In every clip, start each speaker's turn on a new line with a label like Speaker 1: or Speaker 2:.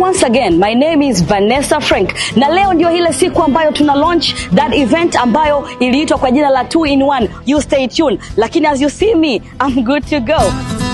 Speaker 1: once again, my name is Vanessa Frank, na leo ndio ile siku ambayo tuna launch that event ambayo iliitwa kwa jina la 2 in 1. You stay tuned, lakini as you see me, I'm good to go.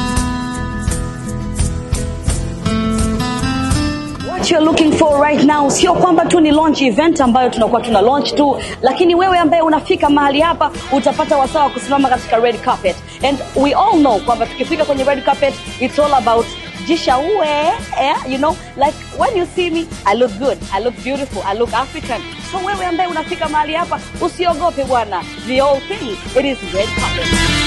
Speaker 1: What you're looking for right now sio kwamba tu ni launch event ambayo tunakuwa tuna launch tu, lakini wewe ambaye unafika mahali hapa utapata wasaa wa kusimama katika red carpet. And we all know kwamba tukifika kwenye red carpet it's all about jishaue eh? you know like when you see me I look good, I look beautiful, I look African. So wewe ambaye unafika mahali hapa usiogope bwana, the whole thing it is red carpet.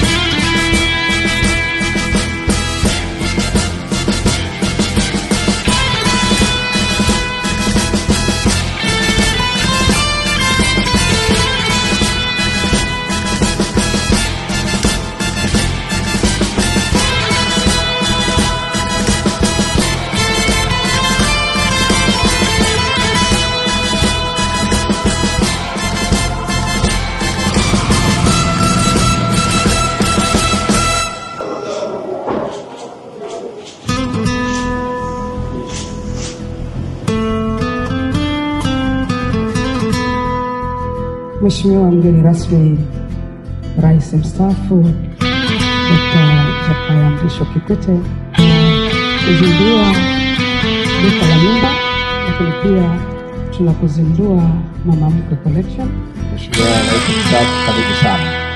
Speaker 2: Mheshimiwa mgeni rasmi, Rais mstaafu Dkt. Jakaya Mrisho Kikwete kuzindua duka la nyumba, lakini pia tunakuzindua Mama Mkwe Collection.
Speaker 3: Mheshimiwa Rais mstaafu, karibu sana.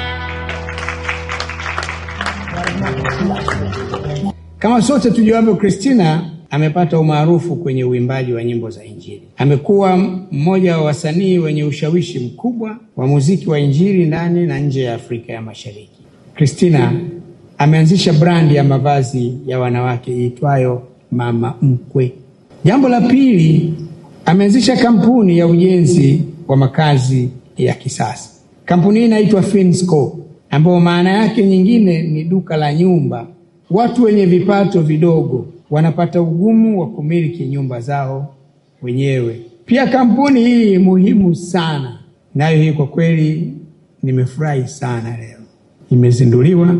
Speaker 4: Kama sote tujuavyo, Christina amepata umaarufu kwenye uimbaji wa nyimbo za Injili. Amekuwa mmoja wa wasanii wenye ushawishi mkubwa wa muziki wa Injili ndani na nje ya Afrika ya Mashariki. Christina ameanzisha brandi ya mavazi ya wanawake iitwayo Mama Mkwe. Jambo la pili, ameanzisha kampuni ya ujenzi wa makazi ya kisasa. Kampuni hii inaitwa Finsco, ambayo maana yake nyingine ni duka la nyumba. Watu wenye vipato vidogo wanapata ugumu wa kumiliki nyumba zao wenyewe. Pia kampuni hii muhimu sana, nayo hii kwa kweli nimefurahi sana leo imezinduliwa.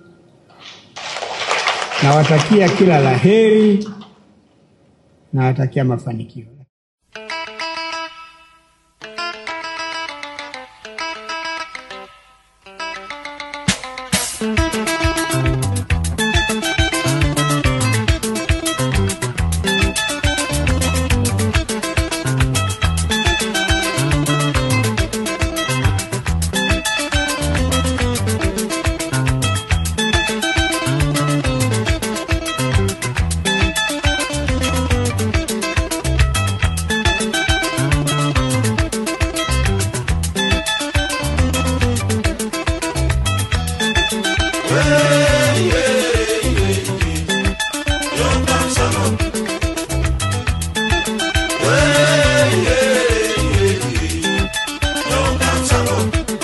Speaker 4: Nawatakia kila la heri, nawatakia mafanikio.
Speaker 5: Thank you.